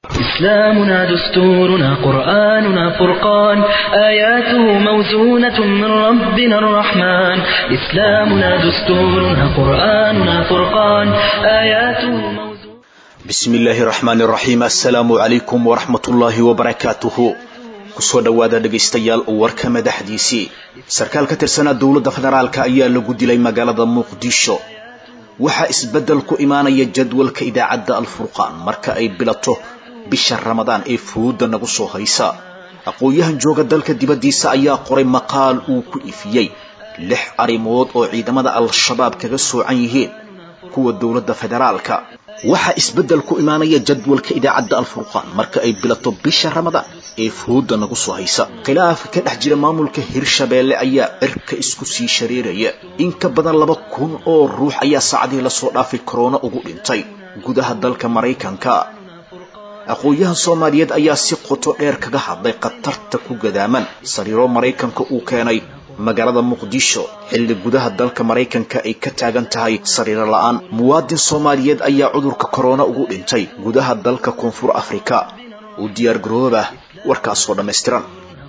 إسلامنا دستورنا قرآننا فرقان آياته موزونة من ربنا الرحمن إسلامنا دستورنا قرآننا فرقان آياته موزونة bismi illaahi raxmaan iraxiim assalaamu calaykum waraxmatullaahi wabarakaatuhu kusoo dhowaada dhegaystayaal warka madaxdiisii sarkaal ka tirsanaa dowladda federaalka ayaa lagu dilay magaalada muqdisho waxaa isbeddel ku imaanaya jadwalka idaacadda alfurqaan marka ay bilato bisha ramadaan ee furuudda nagu soo haysa aqoon-yahan jooga dalka dibaddiisa ayaa qoray maqaal uu ku ifiyey lix arrimood oo ciidamada al-shabaab kaga soocan yihiin kuwa dowladda federaalka waxaa isbeddel ku imaanaya jadwalka idaacadda alfurqaan marka ay bilato bisha ramadaan ee furuudda nagu soo haysa khilaaf ka dhex jira maamulka hirshabeelle ayaa cirka isku sii shareeraya in ka badan laba kun oo ruux ayaa saacadihii lasoo dhaafay korona ugu dhintay gudaha dalka maraykanka aqoon-yahan soomaaliyeed ayaa si qoto dheer kaga hadlay khatarta ku gadaaman sariiro maraykanka uu keenay magaalada muqdisho xilli gudaha dalka maraykanka ay ka taagan tahay sariiro la-aan muwaadin soomaaliyeed ayaa cudurka korona ugu dhintay gudaha dalka koonfur afrika u diyaar garooba warkaasoo dhammaystiran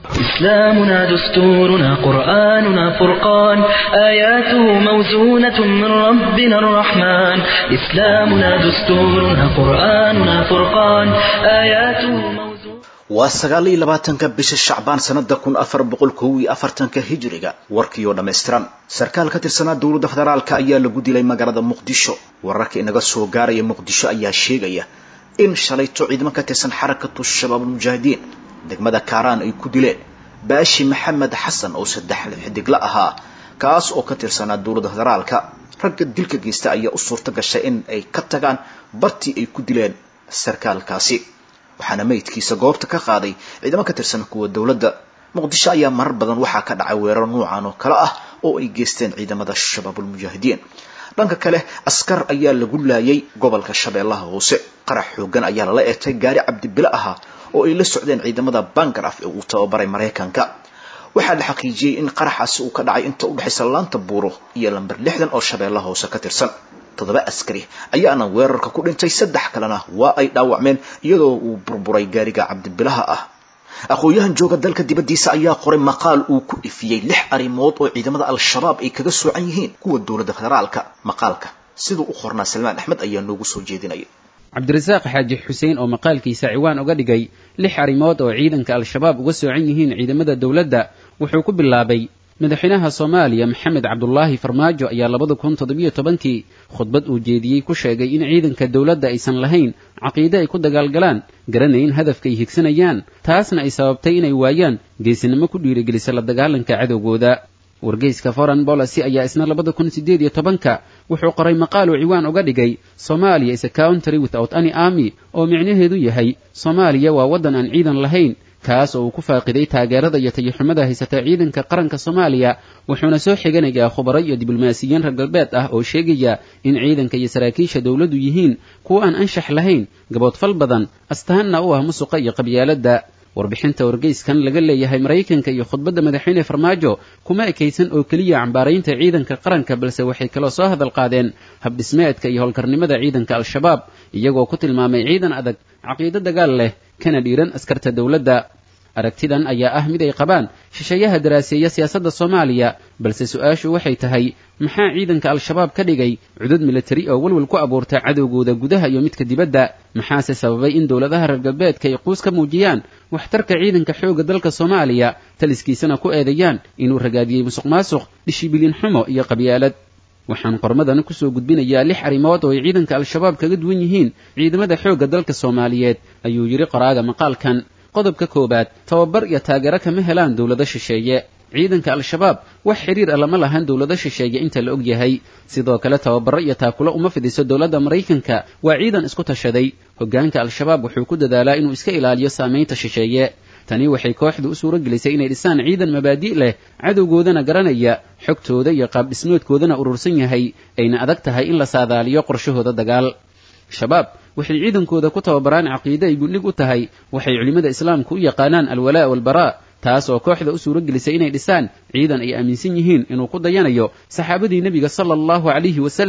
إسلامنا دستورنا قرآننا فرقان آياته موزونة من ربنا الرحمن إسلامنا دستورنا قرآننا فرقان آياته موزونة waa sagaal iyo labaatanka bisha shacbaan sanada kun afar boqol kow iyo afartanka hijiriga warkiioo dhammaystiran sarkaal ka tirsanaa dowladda federaalka ayaa lagu dilay magaalada muqdisho wararka inaga soo gaaraya muqdisho ayaa sheegaya in shalayto ciidamo ka tirsan xarakatu shabaab almujaahidiin degmada kaaraan ay ku dileen baashi maxamed xasan oo saddex xidigla ahaa kaas oo ka tirsanaa dowladda federaalka ragga dilka geysta ayaa u suurta gashay in ay ka tagaan bartii ay ku dileen sarkaalkaasi waxaana meydkiisa goobta ka qaaday ciidamo ka tirsan kuwa dowladda muqdisho ayaa marar badan waxaa ka dhacay weerar nuucan oo kale ah oo ay geysteen ciidamada shabaabulmujaahidiin dhanka kale askar ayaa lagu laayay gobolka shabeellaha hoose qarax xoogan ayaa lala eegtay gaari cabdibile ahaa oo ay la socdeen ciidamada bangaraf ee uu tababaray maraykanka waxaa la xaqiijiyey in qaraxaasi uu ka dhacay inta udhexaysa laanta buuro iyo lamber lixdan oo shabeellaha hoose ka tirsan toddoba askari ayaana weerarka ku dhintay saddex kalena waa ay dhaawacmeen iyadoo uu burburay gaariga cabdibilaha ah aqoon-yahan jooga dalka dibaddiisa ayaa qoray maqaal uu ku ifiyey lix arrimood oo ciidamada al-shabaab ay kaga soocan yihiin kuwa dowladda federaalka maqaalka siduu u qornaa salmaan axmed ayaa noogu soo jeedinaya cabdirasaaq xaaji xuseen oo maqaalkiisa ciwaan uga dhigay lix arrimood oo ciidanka al-shabaab uga soocan yihiin ciidamada dowladda wuxuu ku bilaabay madaxweynaha soomaaliya maxamed cabdulaahi farmaajo ayaa labada kun toddobiyo tobankii khudbad uu jeediyey ku sheegay in ciidanka dowladda aysan lahayn caqiide ay ku dagaalgalaan garanayn hadafka ay higsanayaan taasna ay sababtay inay waayaan geesinimo ku dhiirigelisa la dagaalanka cadowgooda wargeyska foreign policy ayaa isna labada kun siddeed iyo tobanka wuxuu qoray maqaal uu ciwaan uga dhigay somalia is a country without any army oo micnaheedu yahay soomaaliya waa waddan aan ciidan lahayn kaas oo uu ku faaqiday taageerada iyo tayaxumada haysata ciidanka qaranka soomaaliya wuxuuna soo xiganayaa khubaro iyo diblomaasiyiin reer galbeed ah oo sheegaya in ciidanka iyo saraakiisha dowladdu yihiin kuwa aan anshax lahayn gaboodfal badan astaanna u ah musuqa iyo qabyaaladda warbixinta wargeyskan laga leeyahay maraykanka iyo khudbadda madaxweyne farmaajo kuma ekaysan oo keliya cambaaraynta ciidanka qaranka balse waxay kaloo soo hadal qaadeen habdhismeedka iyo howlkarnimada ciidanka al-shabaab iyagoo ku tilmaamay ciidan adag caqiido dagaal leh kana dhiiran askarta dowladda aragtidan ayaa ah mid ay qabaan shisheeyaha daraaseeya siyaasadda soomaaliya balse su-aashu waxay tahay maxaa ciidanka al-shabaab ka dhigay cudud militari oo welwel ku abuurta cadowgooda gudaha iyo midka dibadda maxaase sababay in dowladaha reer galbeedka ay quus ka muujiyaan waxtarka ciidanka xoogga dalka soomaaliya taliskiisana ku eedeeyaan inuu ragaadiyey musuq maasuq dhishibilin xumo iyo qabyaalad waxaan qormadan kusoo gudbinayaa lix arrimood oo ay ciidanka al-shabaab kaga duwan yihiin ciidamada xoogga dalka soomaaliyeed ayuu yidhi qoraaga maqaalkan qodobka koowaad tababar iyo taageero kama helaan dowlado shisheeye ciidanka al-shabaab wax xidhiir ah lama lahan dowlado shisheeye inta la og yahay sidoo kale tababaro iyo taakulo uma fidiso dowladda maraykanka waa ciidan isku tashaday hoggaanka al-shabaab wuxuu ku dadaalaa inuu iska ilaaliyo saamaynta shisheeye tani waxay kooxdu u suuro gelisay inay dhisaan ciidan mabaadi' leh cadowgoodana garanaya xogtooda iyo qaabdhismoodkoodana urursan yahay ayna adag tahay in la saadaaliyo qorshahooda dagaal shabaab waxay ciidankooda ku tababaraan caqiide ay gundhig u tahay waxay culimmada islaamku u yaqaanaan alwalaa' walbaraa taas oo kooxda u suuro gelisay inay dhisaan ciidan ay aaminsan yihiin inuu ku dayanayo saxaabadii nebiga sala allahu calayhi wasalam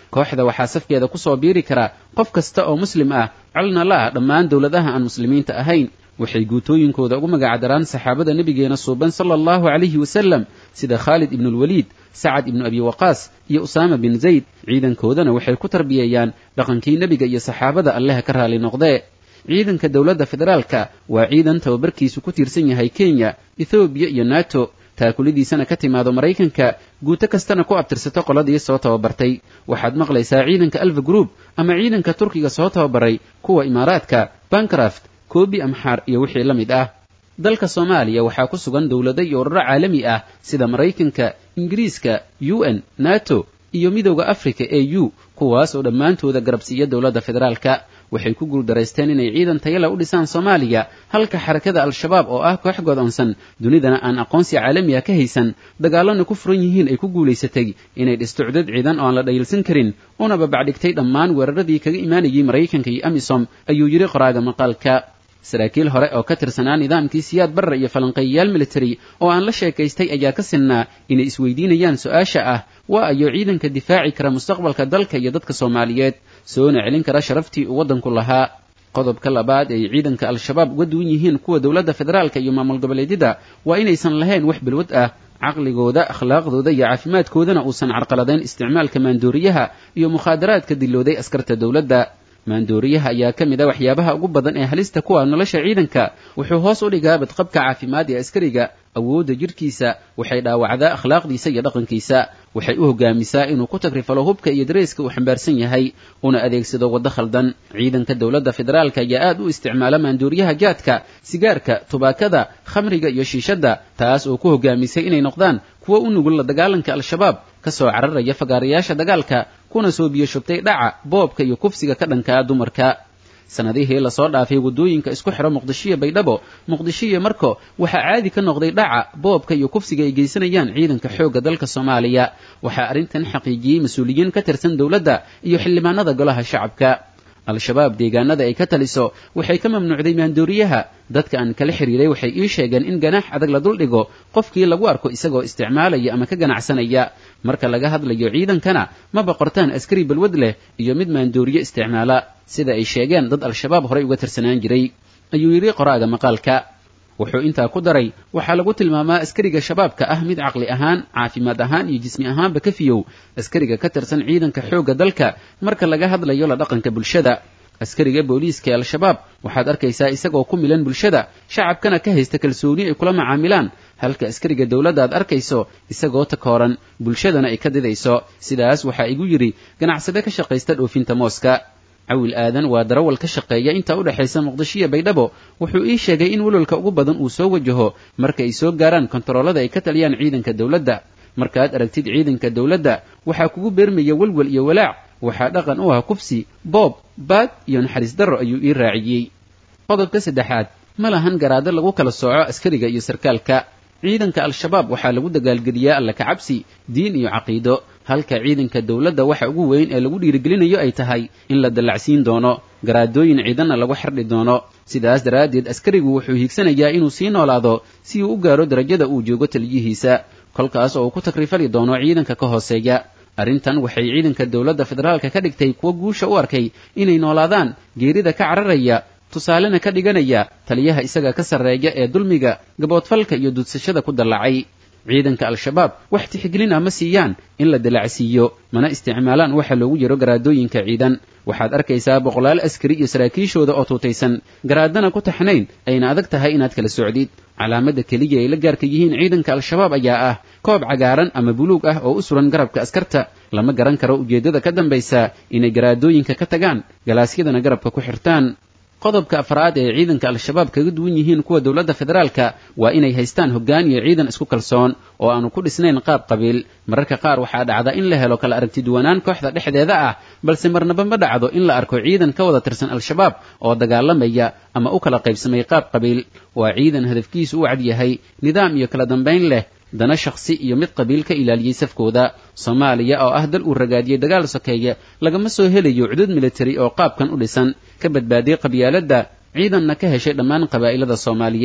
kooxda waxaa safkeeda kusoo biiri kara qof kasta oo muslim ah colna la ah dhammaan dowladaha aan muslimiinta ahayn waxay guutooyinkooda ugu magacdaraan saxaabada nebigeena suuban sala allahu calayhi wasalam sida khaalid ibnuulwaliid sacad ibnu abi waqaas iyo usaama bin zayd ciidankoodana waxay ku tarbiyeeyaan dhaqankii nebiga iyo saxaabada alleha ka raali noqdee ciidanka dowladda federaalka waa ciidan tababarkiisu ku tiirsan yahay kenya ethoobiya iyo nato taakulidiisana ka timaado maraykanka guuto kastana ku abtirsato qoladii soo tababartay waxaad maqlaysaa ciidanka alfa group ama ciidanka turkiga soo tababaray kuwa imaaraadka bancraft koobi amxaar iyo wixii la mid ah dalka soomaaliya waxaa ku sugan dowlado iyo ururo caalami ah sida maraykanka ingiriiska u n nato iyo midowda africa e u kuwaas oo dhammaantooda garabsiiya dowladda federaalka waxay ku guuldaraysteen inay ciidan tayala u dhisaan soomaaliya halka xarakada al-shabaab oo ah koox godoonsan dunidana aan aqoonsi caalamiga ka haysan dagaalana ku furan yihiin ay ku guulaysatay inay dhisto cudad ciidan oo aan la dhayilsan karin una babacdhigtay dhammaan weeraradii kaga imaanayay maraykanka iyo amisom ayuu yidhi qoraaga maqaalka saraakiil hore oo ka tirsanaa nidaamkii siyaad barre iyo falanqeeyayaal military oo aan la sheekaystay ayaa ka sinnaa inay isweydiinayaan su-aasha ah waa ayo ciidanka difaaci kara mustaqbalka dalka iyo dadka soomaaliyeed soona celin kara sharaftii uu waddanku lahaa qodobka labaad ay ciidanka al-shabaab uga duwan yihiin kuwa dowladda federaalka iyo maamul goboleedyada waa inaysan lahayn wax balwad ah caqligooda akhlaaqdooda iyo caafimaadkoodana uusan carqaladayn isticmaalka maandooriyaha iyo mukhaadaraadka dilooday askarta dowladda maandooriyaha ayaa ka mid a waxyaabaha ugu badan ee halista kuwa nolosha ciidanka wuxuu hoos u dhigaa badqabka caafimaad ee askariga awoodda jidhkiisa waxay dhaawacdaa akhlaaqdiisa iyo dhaqankiisa waxay u hogaamisaa inuu ku tagrifalo hubka iyo dareyska uu xambaarsan yahay una adeegsado waddo khaldan ciidanka dowladda federaalka ayaa aad u isticmaala maandooriyaha jaadka sigaarka tubaakada khamriga iyo shiishadda taas oo ku hogaamisay inay noqdaan kuwo u nugul la dagaalanka al-shabaab ka soo cararaya fagaarayaasha dagaalka kuna soo biyo shubtay dhaca boobka iyo kufsiga ka dhankaa dumarka sanadihii lasoo dhaafay waddooyinka isku xidho muqdishoiyo baydhabo muqdisho iyo marko waxaa caadi ka noqday dhaca boobka iyo kufsiga ay geysanayaan ciidanka xoogga dalka soomaaliya waxaa arrintan xaqiijiyey mas-uuliyiin ka tirsan dowladda iyo xildhibaanada golaha shacabka al-shabaab deegaanada ay ka taliso waxay ka mamnuucday maandooriyaha dadka aan kala xiriiray waxay ii sheegeen in ganaax adag la duldhigo qofkii lagu arko isagoo isticmaalaya ama ka ganacsanaya marka laga hadlayo ciidankana ma boqortaan askari balwad leh iyo mid maandooriye isticmaala sida ay sheegeen dad al-shabaab horay uga tirsanaan jiray ayuu yidhi qoraaga maqaalka wuxuu intaa ku daray waxaa lagu tilmaamaa askariga shabaabka ah mid caqli ahaan caafimaad ahaan iyo jismi ahaanba ka fiyow askariga ka tirsan ciidanka xoogga dalka marka laga hadlayo la dhaqanka bulshada askariga booliiska ee al-shabaab waxaad arkaysaa isagoo ku milan bulshada shacabkana ka haysta kalsooni ay kula macaamilaan halka askariga dowladda aad arkayso isagoo takooran bulshadana ay ka didayso sidaas waxaa igu yidhi ganacsade ka shaqaysta dhoofinta mooska cawil aadan waa darawal ka shaqeeya inta u dhexaysa muqdishoiyo baydhabo wuxuu ii sheegay in welwalka ugu badan uu soo wajaho marka ay soo gaaraan kontaroolada ay ka taliyaan ciidanka dowladda markaad aragtid ciidanka dowladda waxaa kugu beermaya welwel iyo walaac waxaa dhaqan u ah kufsi boob baad iyo naxariis darro ayuu ii raaciyey qodobka saddexaad ma lahan garaado lagu kala sooco askariga iyo sarkaalka ciidanka al-shabaab waxaa lagu dagaalgeliyaa alla kacabsi diin iyo caqiido halka ciidanka dowladda waxa ugu weyn ee lagu dhiirigelinayo ay tahay in la dallacsiin doono garaadooyin ciidanna lagu xardhi doono sidaas daraaddeed askarigu wuxuu hiigsanayaa inuu sii noolaado si uu u gaaro darajada uu joogo taliyihiisa kolkaas oo uu ku takrifali doono ciidanka ka hooseeya arrintan waxay ciidanka dowladda federaalka ka dhigtay kuwo guusha u arkay inay noolaadaan geerida ka cararaya tusaalena ka dhiganaya taliyaha isaga ka sarreeya ee dulmiga gaboodfalka iyo dudsashada ku dallacay ciidanka al-shabaab wax tixgelin ah ma siiyaan in la dalacsiiyo mana isticmaalaan waxa loogu yaro garaadooyinka ciidan waxaad arkaysaa boqolaal askari iyo saraakiishooda oo tuutaysan garaadana ku taxnayn ayna adag tahay inaad kala socdid calaamadda keliya ay la gaarka yihiin ciidanka al-shabaab ayaa ah koob cagaaran ama buluug ah oo u suran garabka askarta lama garan karo ujeeddada ka dambaysa inay garaadooyinka ka tagaan galaasyadana garabka ku xirtaan qodobka afraad ee ciidanka al-shabaab kaga duwan yihiin kuwa dowladda federaalka waa inay haystaan hoggaan iyo ciidan isku kalsoon oo aanu ku dhisnayn qaab qabiil mararka qaar waxaa dhacda in la helo kala aragtiduwanaan kooxda dhexdeeda ah balse marnaba ma dhacdo in la arko ciidan ka wada tirsan al-shabaab oo dagaalamaya ama u kala qaybsamay qaab qabiil waa ciidan hadafkiisu u cad yahay nidaam iyo kala dambayn leh dana shakhsi iyo mid qabiil ka ilaaliyey safkooda soomaaliya oo ah dal uu ragaadiyey dagaal sokeeye lagama soo helayo cudud militari oo qaabkan u dhisan ka badbaadiyey qabyaaladda ciidanna ka heshay dhammaan qabaa'ilada soomaaliyeed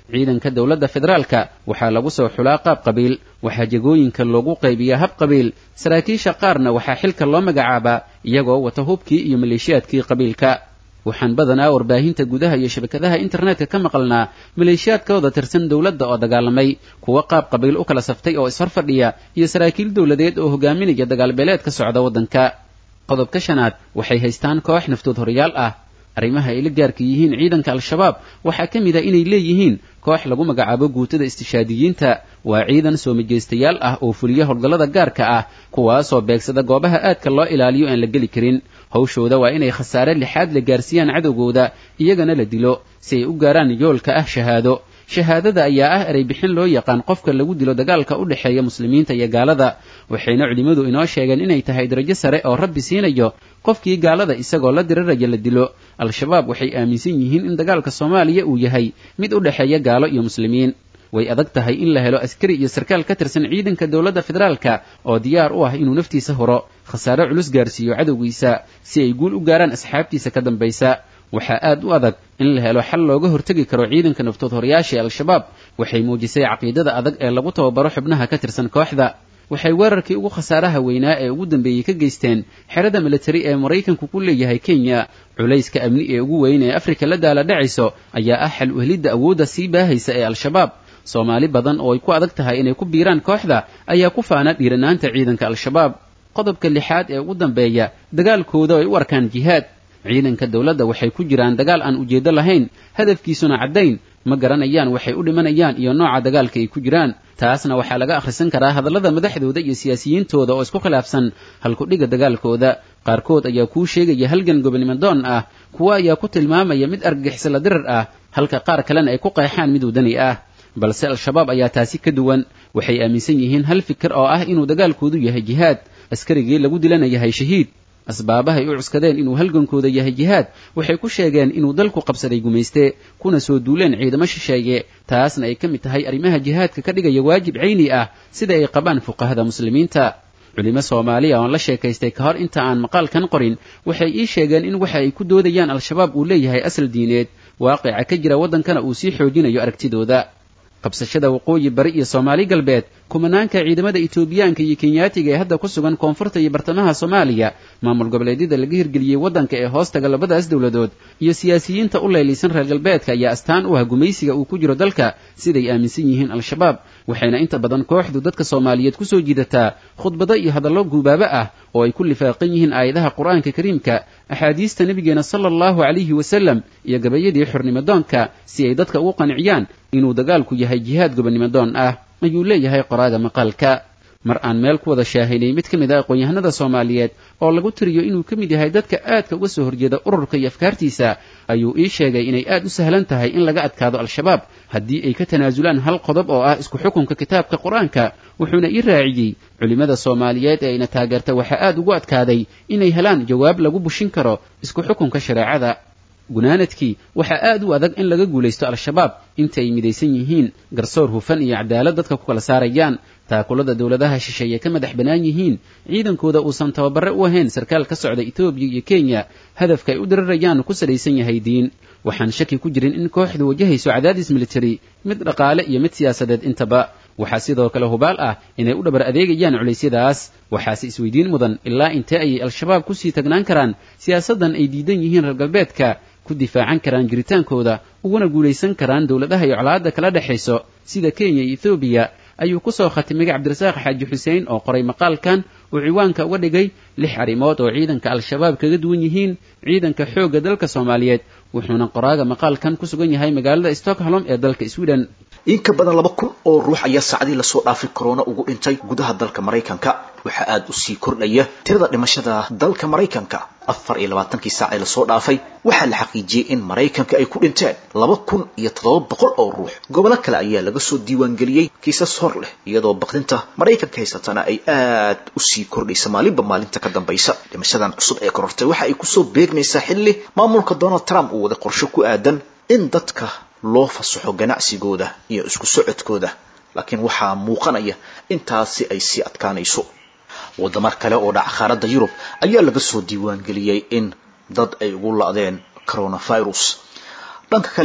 ciidanka dowladda federaalka waxaa lagu soo xulaa qaab qabiil waxaa jegooyinka loogu qaybiyaa hab qabiil saraakiisha qaarna waxaa xilka loo magacaabaa iyagoo wata hubkii iyo maleeshiyaadkii qabiilka waxaan badanaa warbaahinta gudaha iyo shabakadaha internetka ka maqalnaa maleeshiyaadkooda tirsan dowladda oo dagaalamay kuwa qaab qabiil u kala saftay oo ishor fadhiya iyo saraakiil dowladeed oo hogaaminaya dagaalbeeleed ka socda waddanka qodobka shanaad waxay haystaan koox naftood horyaal ah arrimaha ay la gaarka yihiin ciidanka al-shabaab waxaa ka mid a inay leeyihiin koox lagu magacaabo guutada istishaadiyiinta waa ciidan soo majeystayaal ah oo fuliya howlgallada gaarka ah kuwaasoo beegsada goobaha aadka loo ilaaliyo aan la geli karin hawshooda waa inay khasaare lixaad la gaarsiiyaan cadowgooda iyagana la dilo si ay u gaaraan yoolka ah shahaado shahaadada ayaa ah erey bixin loo yaqaan qofka lagu dilo dagaalka u dhexeeya muslimiinta iyo gaalada waxayna culimmadu inoo sheegeen inay tahay darajo sare oo rabbi siinayo qofkii gaalada isagoo la diriraya la dilo al-shabaab waxay aaminsan yihiin in dagaalka soomaaliya uu yahay mid u dhexeeya gaalo iyo muslimiin way adag tahay in la helo askari iyo sarkaal ka tirsan ciidanka dowladda federaalka oo diyaar u ah inuu naftiisa horo khasaare culus gaarsiiyo cadowgiisa si ay guul u gaaraan asxaabtiisa ka dambaysa waxaa aad u adag in la helo xal looga hortegi karo ciidanka naftood horayaasha ee al-shabaab waxay muujisay caqiidada adag ee lagu tababaro xubnaha ka tirsan kooxda waxay weerarkii ugu khasaaraha weynaa ee ugu dambeeyey ka geysteen xerada militari ee maraykanku ku leeyahay kenya culayska amni ee ugu weyn ee afrika la daala dhacayso ayaa ah xal uhelidda awoodda sii baahaysa ee al-shabaab soomaali badan oo ay ku adag tahay inay ku biiraan kooxda ayaa ku faana dhiiranaanta ciidanka al-shabaab qodobka lixaad ee ugu dambeeya dagaalkooda ay u arkaan jihaad ciidanka dowladda waxay ku jiraan dagaal aan ujeeddo lahayn hadafkiisuna caddayn ma garanayaan waxay u dhimanayaan iyo nooca dagaalka ay ku jiraan taasna waxaa laga akhrisan karaa hadallada madaxdooda iyo siyaasiyiintooda oo isku khilaafsan halkudhiga dagaalkooda qaarkood ayaa kuu sheegaya halgan gobonimadoon ah kuwa ayaa ku tilmaamaya mid argagixisala dirar ah halka qaar kalena ay ku qeexaan mid wadani ah balse al-shabaab ayaa taasi ka duwan waxay aaminsan yihiin hal fikir oo ah inuu dagaalkoodu yahay jihaad askarigii lagu dilana yahay shahiid asbaabahay u cuskadeen inuu halgankooda yahay jihaad waxay ku sheegeen inuu dalku qabsaday gumayste kuna soo duuleen ciidamo shisheeye taasna ay ka mid tahay arrimaha jihaadka ka dhigaya waajib cayni ah sida ay qabaan fuqahada muslimiinta culimo soomaaliya oon la sheekaystay ka hor inta aan maqaalkan qorin waxay ii sheegeen in waxa ay ku doodayaan al-shabaab uu leeyahay asal diineed waaqica ka jira waddankana uu sii xoojinayo aragtidooda qabsashada waqooyi bari iyo soomaali galbeed kumanaanka ciidamada etoobiyaanka iyo kenyaatiga ee hadda ku sugan koonfurta iyo bartamaha soomaaliya maamul goboleedyada laga hirgeliyey waddanka ee hoostaga labadaas dowladood iyo siyaasiyiinta u leelaysan reer galbeedka ayaa astaan u ah gumaysiga uu ku jiro dalka siday aaminsan yihiin al-shabaab waxayna inta badan kooxdu dadka soomaaliyeed ku soo jiidataa khudbado iyo hadallo guubaabo ah oo ay ku lifaaqan yihiin aayadaha qur-aanka kariimka axaadiista nebigeena sala allahu calayhi wasalam iyo gabayadii xornimadoonka si ay dadka ugu qanciyaan inuu dagaalku yahay jihaad gobonimadoon ah ayuu leeyahay qoraaga maqaalka mar aan meel ku wada shaahinay mid ka mid ah aqoon-yahanada soomaaliyeed oo lagu tiriyo inuu ka mid yahay dadka aadka uga soo horjeeda ururka iyo afkaartiisa ayuu ii sheegay inay aad u sahlan tahay in laga adkaado al-shabaab haddii ay ka tanaasulaan hal qodob oo ah isku xukunka kitaabka qur-aanka wuxuuna ii raaciyey culimmada soomaaliyeed ee ayna taageerta waxaa aad ugu adkaaday inay helaan jawaab lagu bushin karo isku xukunka shareecada gunaanadkii waxaa aad u adag in laga guulaysto al-shabaab inta ay midaysan yihiin garsoor hufan iyo cadaalad dadka ku kala saarayaan taakulada dowladaha shisheeye ka madax bannaan yihiin ciidankooda uusan tababare u ahayn sarkaal ka socda etoobiya iyo kenya hadafka ay u dirirayaan ku salaysan yahay diin waxaan shaki ku jirin in kooxdu wajahayso cadaadis militari mid dhaqaale iyo mid siyaasadeed intaba waxaa sidoo kale hubaal ah inay u dhabar adeegayaan culaysyadaas waxaase isweydiin mudan ilaa intee ayay al-shabaab kusii tagnaan karaan siyaasaddan ay diidan yihiin reer galbeedka ku difaacan karaan jiritaankooda uguna guulaysan karaan dowladaha iyo colaadda kala dhexayso sida kenya iyo ethoobiya ayuu ku soo khatimay cabdirasaaq xaaji xuseen oo qoray maqaalkan uu ciwaanka uga dhigay lix arrimood oo ciidanka al-shabaab kaga duwan yihiin ciidanka xoogga dalka soomaaliyeed wuxuuna qoraaga maqaalkan ku sugan yahay magaalada stockholm ee dalka sweden in ka badan laba kun oo ruux ayaa saacadii lasoo dhaafay korona ugu dhintay gudaha dalka maraykanka waxaa aada u sii kordhaya tirada dhimashada dalka maraykanka afar iyo labaatankii saac ee lasoo dhaafay waxaa la xaqiijiyey in maraykanka ay ku dhinteen laba kun iyo toddoba boqol oo ruux gobolo kale ayaa laga soo diiwaangeliyey kiisas hor leh iyadoo baqdinta maraykanka haysatana ay aad u sii kordhaysa maalinba maalinta ka dambaysa dhimashadan cusub ee korortay waxa ay kusoo beegmaysaa xilli maamulka donald trump uu wada qorsho ku aadan in dadka loo fasaxo ganacsigooda iyo isku socodkooda laakiin waxaa muuqanaya intaasi ay sii adkaanayso wadamar kale oo dhaca qaaradda yurub ayaa laga soo diiwaangeliyey in dad ay ugu la-deen coronavirus dhanka kale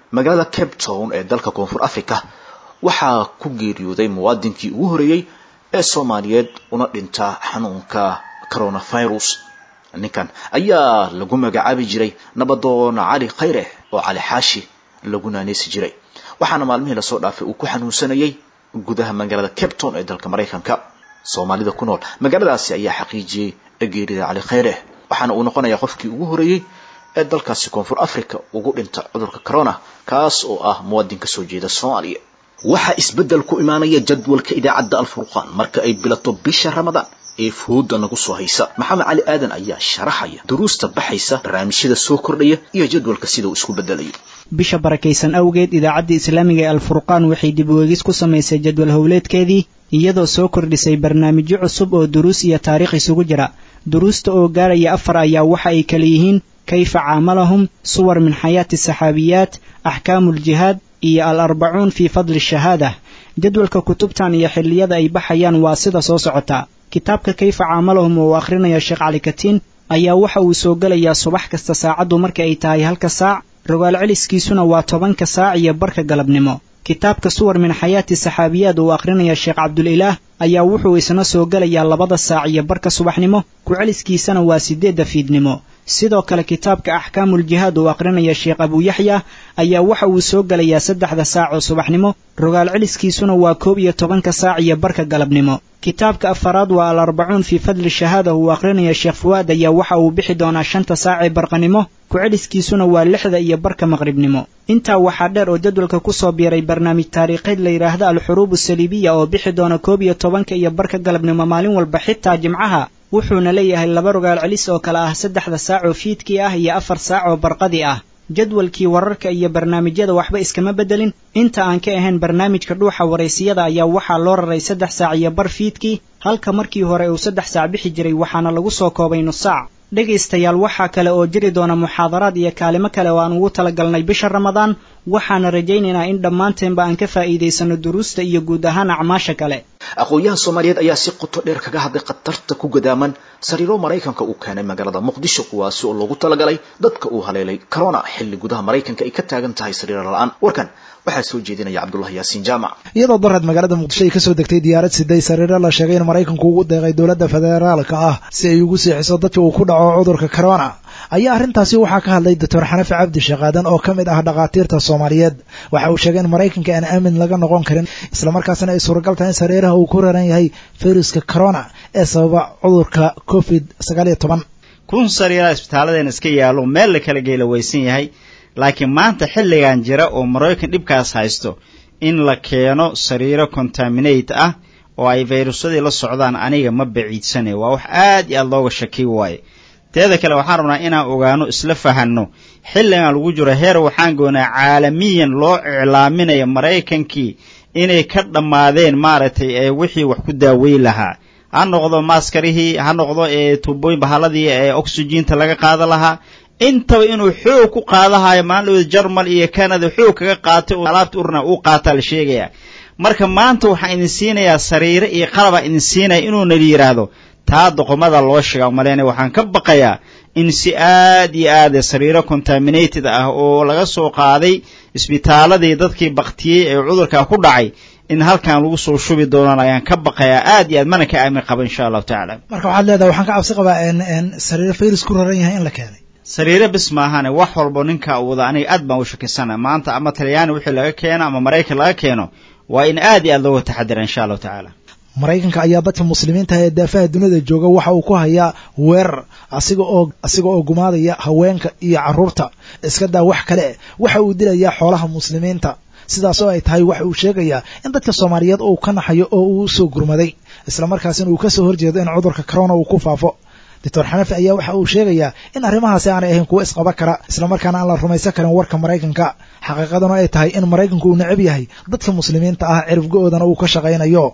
magaalada cape town ee dalka koonfur africa waxaa ku geeriyooday muwaadinkii ugu horeeyey ee soomaaliyeed una dhinta xanuunka coronavirus ninkan ayaa lagu magacaabi jiray nabadoon cali khayre oo cali xaashi lagu naaneysi jiray waxaana maalmihii lasoo dhaafay uu ku xanuunsanayay gudaha magaalada cape town ee dalka maraykanka soomaalida ku nool magaaladaasi ayaa xaqiijiyey geerida cali khayre waxaana uu noqonayaa qofkii ugu horeeyey ee dalkaasi koonfur africa ugu dhinta cudurka corona kaas oo ah muwaadin ka soo jeeda soomaaliya waxaa isbeddel ku imaanaya jadwalka idaacadda alfurqaan marka ay bilato bisha ramadaan ee fooda nagu soo haysa maxamed cali aadan ayaa sharaxaya duruusta baxaysa barnaamijyada soo kordhaya iyo jadwalka sida uu isku bedelayo bisha barakaysan awgeed idaacadda islaamiga ee alfurqaan waxay dib uegis ku samaysay jadwal howleedkeedii iyadoo soo kordhisay barnaamijyo cusub oo duruus iyo taariikh isugu jira duruusta oo gaaraya afar ayaa waxa ay kala yihiin kayfa caamalahum suwar min xayaati saxaabiyaat axkaamuljihaad iyo al arbacuun fii fadli shahaada jadwalka kutubtan iyo xilliyada ay baxayaan waa sida soo socota kitaabka kayfa caamalahum oo uu akhrinayo sheekh cali katiin ayaa waxa uu soo gelayaa subax kasta saacaddu marka ay tahay halka saac rogaal celiskiisuna waa tobanka saac iyo barka galabnimo kitaabka suwar min xayaati saxaabiyaad uu akhrinaya sheekh cabdulilaah ayaa wuxuu isna soo gelayaa labada saac iyo barka subaxnimo ku celiskiisana waa siddeedda fiidnimo sidoo kale kitaabka axkaamuljihaad uu akhrinaya sheekh abuuyaxya ayaa waxa uu soo gelayaa saddexda saac oo subaxnimo rogaal celiskiisuna waa koob iyo tobanka saac iyo barka galabnimo kitaabka afaraad waa al arbacuun fii fadli shahaada uu akhrinaya sheekh fuwaad ayaa waxa uu bixi doonaa shanta saac ee barqanimo ku celiskiisuna waa lixda iyo barka maqribnimo intaa waxaa dheer oo jadwalka ku soo biiray barnaamij taariikheed la yidhaahda al-xuruub asaliibiya oo bixi doona koob iyo tobanka iyo barka galabnimo maalin walba xitaa jimcaha wuxuuna leeyahay laba rogaal celis oo kale ah saddexda saac oo fiidkii ah iyo afar saac oo barqadii ah jadwalkii wararka iyo barnaamijyada waxba iskama beddelin inta aan ka ahayn barnaamijka dhuuxa waraysiyada ayaa waxaa loo raray saddex saac iyo bar fiidkii halka markii hore uu saddex saac bixi jiray waxaana lagu soo koobay nus saac dhegaystayaal waxaa kale oo jiri doona muxaadaraad iyo kaalimo kale oo aan ugu talagalnay bisha ramadaan waxaana rajaynaynaa in dhammaanteenba aan ka faa'iidaysano duruusta iyo guud ahaan acmaasha kale aqoon-yahan soomaaliyeed ayaa si qoto dheer kaga hadlay khatarta ku gadaaman sariiro maraykanka uu keenay magaalada muqdisho kuwaasi oo loogu talagalay dadka uu haleelay corona xilli gudaha maraykanka ay ka taagan tahay sariiro la-aan warkan waxaa soo jeedinaya cabdullahi yaasiin jaamac iyadoo darad magaalada muqdisho ay kasoo degtay diyaarad siday sariiro la sheegay in maraykanku ugu deeqay dowladda federaalka ah si ay ugu seexiso dadka uu ku dhaco cudurka corona ayaa arrintaasi waxaa ka hadlay doctor xanafi cabdi shaqaadan oo ka mid ah dhakhaatiirta soomaaliyeed waxa uu sheegay in maraykanka aan aamin laga noqon karin islamarkaasina ay suuragal tahay in sariiraha uu ku raran yahay fayruska corona ee sababa cudurka covid sagaal iyo toban kun sariiraa isbitaalladeena iska yaallo meel la kala geela weysan yahay laakiin maanta xilligan jira oo maraykan dhibkaas haysto in la keeno sariiro contaminate ah oo ay fayrusyadii la socdaan aniga ma baciidsane waa wax aad iyo aad looga shakiy waaye teeda kale waxaan rabnaa inaan ogaano isla fahanno xilligan lagu jiro heer waxaan goonaa caalamiyan loo iclaaminayo maraykankii inay ka dhammaadeen maaragtay ee wixii wax ku daaweyn lahaa ha noqdo maaskarihii ha noqdo ee tuubooyin bahalladii ee oxygiinta laga qaada lahaa intaba inuu xoog ku qaadahayo maalin jarmal iyo canada xoog kaga qaatay oo alaabta urna uu qaataa la sheegaya marka maanta waxaan idin siinayaa sariire iyo qalabaa idin siinaya inuuna yidhaahdo taa doqomada loo sheega maleyna waxaan ka baqayaa in si aad iyo aad sariiro contaminated ah oo laga soo qaaday isbitaaladii dadkii baktiyey ee cudurkaa ku dhacay in halkan lagu soo shubi doonaan ayaan ka baqayaa aad iyo aad mana ka aamin qaba insha allahu tacaala marka waxaad leedahay waxaan ka cabsi qabaa sariiro fayrus ku raran yahay in la keenay sariire bis maahane wax walbo ninka wada aniga aad baan u shakisana maanta ama talyaani wixii laga keeno ama maraykan laga keeno waa in aad iyo aad looga taxadira insha allahu tacaala maraykanka ayaa dadka muslimiinta ee daafaha dunida jooga waxa uu ku hayaa weerar asiga oo asiga oo gumaadaya haweenka iyo carruurta iska daa wax kale waxa uu dilayaa xoolaha muslimiinta sidaas oo ay tahay waxa uu sheegayaa in dadka soomaaliyeed uu ka naxayo oo uu usoo gurmaday islamarkaasina uu kasoo horjeedo in cudurka corona uu ku faafo doctor xanafi ayaa waxa uu sheegayaa in arrimahaasi aanay ahayn kuwo isqaba kara islamarkaana aan la rumaysan karin warka maraykanka xaqiiqaduna ay tahay in maraykanku uu necab yahay dadka muslimiinta ah ciribgo-oodana uu ka shaqaynayo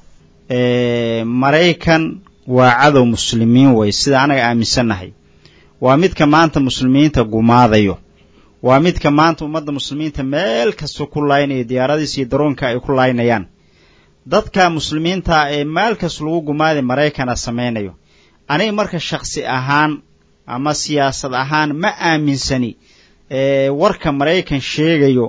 maraykan waa cadow muslimiin wey sida anaga aaminsannahay waa midka maanta muslimiinta gumaadayo waa midka maanta ummadda muslimiinta meel kasta ku laynaya diyaaradiis iyo daroonka ay ku laynayaan dadka muslimiinta ee meel kasta lagu gumaaday maraykana samaynayo aniga marka shaksi ahaan ama siyaasad ahaan ma aaminsani warka maraykan sheegayo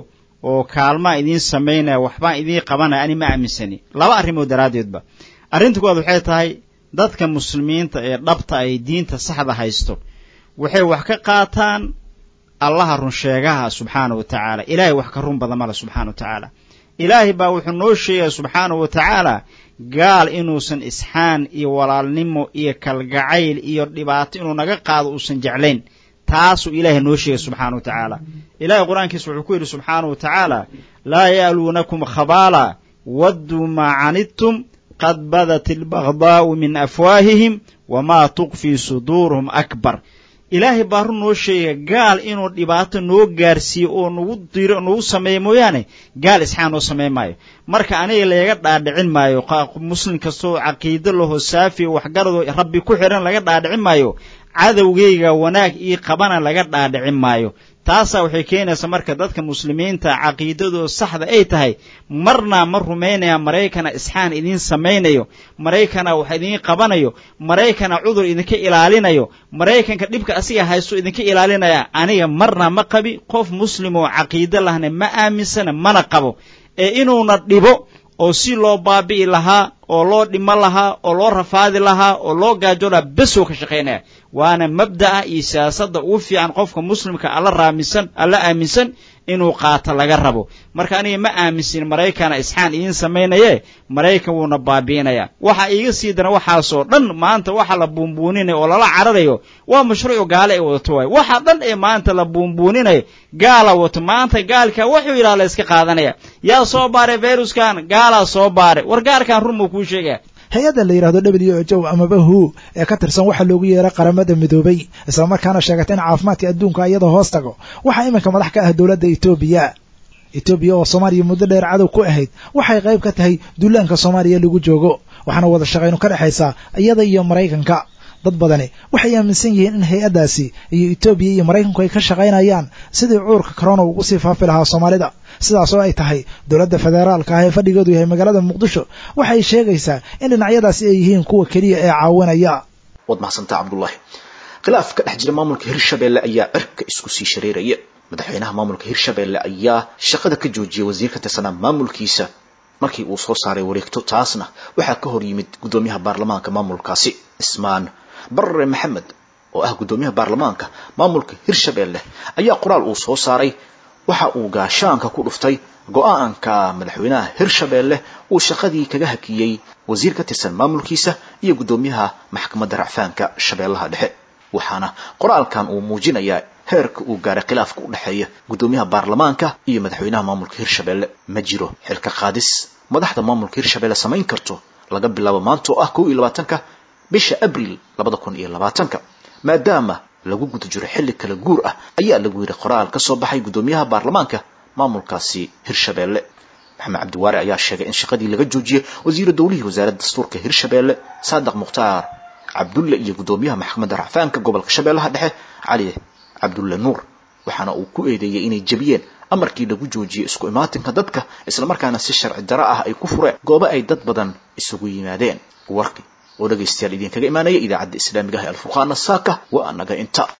oo kaalmaa idiin samaynaya waxbaan idiin qabanaya ani ma aaminsani laba arrimood daraaddeedba arrinta kuwaad waxay tahay dadka muslimiinta ee dhabta ay diinta saxda haysto waxay wax ka qaataan allaha runsheegaha subxaana wa tacaala ilaahay wax ka run badan male subxaana wa tacaala ilaahay baa wuxuu noo sheegaya subxaana wa tacaala gaal inuusan isxaan iyo walaalnimo iyo kalgacayl iyo dhibaato inuu naga qaado uusan jeclayn taasuu ilaahay noo sheegay subxaana wa tacaala ilahay qur-aankiisa wuxuu ku yidhi subxaana wa tacaala laa ya'luunakum khabaala wadduu maa canidtum qad badat albagdaa'u min afwaahihim wamaa tukfii suduuruhum akbar ilaahay baa run noo sheegaya gaal inuu dhibaato noo gaarsiiyo oo nagu diro nagu sameeyo mooyaane gaal isxaan noo samayn maayo marka aniga laga dhaadhicin maayo muslim kastoo caqiido laho saafi waxgaradoo rabbi ku xidhan laga dhaadhicin maayo cadowgayga wanaag ii qabana laga dhaadhicin maayo taasaa waxay keenaysaa marka dadka muslimiinta caqiidadoo saxda ay tahay marna ma rumaynaya maraykana isxaan idiin samaynayo maraykana wax idiin qabanayo maraykana cudur idinka ilaalinayo maraykanka dhibka asiga haysto idinka ilaalinaya aniga marna ma qabi qof muslim oo caqiido lahna ma aaminsana mana qabo ee inuuna dhibo oo si loo baabi'i lahaa oo loo dhimo lahaa oo loo rafaadi lahaa oo loo gaajo lahaa besoo ka shaqaynaya waana mabda'a iyo siyaasadda ugu fiican qofka muslimka alla raamisan alla aaminsan inuu qaato laga rabo marka aniga ma aaminsin maraykana isxaan idiin samaynaye maraykan wuuna baabi'inaya waxa iiga sii dara waxaasoo dhan maanta waxa la buunbuuninayo oo lala cararayo waa mashruucu gaale ay wadato waay waxa dhan ee maanta la buunbuuninayo gaala wato maanta gaalka wuxuu yidhaha la iska qaadanaya yaa soo baaray viruskan gaalaa soo baaray war gaarkan run muu kuu sheegaya hay-adda la yidhahdo w h o amaba hu ee ka tirsan waxaa loogu yeeray qaramada midoobay islamarkaana sheegata in caafimaadka adduunka iyadoo hoos tago waxaa iminka madax ka ah dowladda etoobiya etoobiya oo soomaaliya muddo dheer cadow ku ahayd waxay qayb ka tahay duulaanka soomaaliya lagu joogo waxaana wada shaqaynu ka dhexaysaa iyada iyo maraykanka dad badani waxay aaminsan yihiin in hay-addaasi iyo etoobiya iyo maraykanku ay ka shaqaynayaan sidii cuurka corona ugu sii faafi lahaa soomaalida sidaas oo ay tahay dowladda federaalka ah ee fadhigeedu yahay magaalada muqdisho waxay sheegaysaa in dhinacyadaasi ay yihiin kuwa keliya ee caawinaya waad mahadsantaa cabdullaahi khilaaf ka dhex jira maamulka hirshabeelle ayaa cirka isku sii shareeraya madaxweynaha maamulka hirshabeelle ayaa shaqada ka joojiyay wasiir ka tirsanaa maamulkiisa markii uu soo saaray wareegto taasna waxaa ka hor yimid guddoomiyaha baarlamaanka maamulkaasi ismaan barre maxamed oo ah guddoomiyaha baarlamaanka maamulka hirshabeelle ayaa qoraal uu soo saaray waxa uu gaashaanka ku dhuftay go-aanka madaxweynaha hirshabeelle uu shaqadii kaga hakiyey wasiir ka tirsan maamulkiisa iyo guddoomiyaha maxkamadda racfaanka shabeellaha dhexe waxaana qoraalkan uu muujinayaa heerka uu gaaray khilaafka u dhexeeya guddoomiyaha baarlamaanka iyo madaxweynaha maamulka hirshabeelle ma jiro xilka qaadis madaxda maamulka hirshabeelle samayn karto laga bilaabo maanta oo ah kow iyo labaatanka bisha abriil labada kun iyo labaatanka maadaama lagu guda jiro xilli kala guur ah ayaa lagu yidhi qoraal ka soo baxay guddoomiyaha baarlamaanka maamulkaasi hirshabeelle maxamed cabdiwaare ayaa sheegay in shaqadii laga joojiyey wasiiru dowlihii wasaaradda dastuurka hirshabeelle saadiq mukhtaar cabdulle iyo guddoomiyaha maxkamadda racfaanka gobolka shabeellaha dhexe cali cabdulle nuur waxaana uu ku eedeeyey inay jebiyeen amarkii lagu joojiyey isku imaatinka dadka islamarkaana si sharci daro ah ay ku fureen goobo ay dad badan isugu yimaadeen warki oo dhegaystayaal idinkaga imaanaya idaacadda islaamiga ah ee alfurqaana saaka waa anaga inta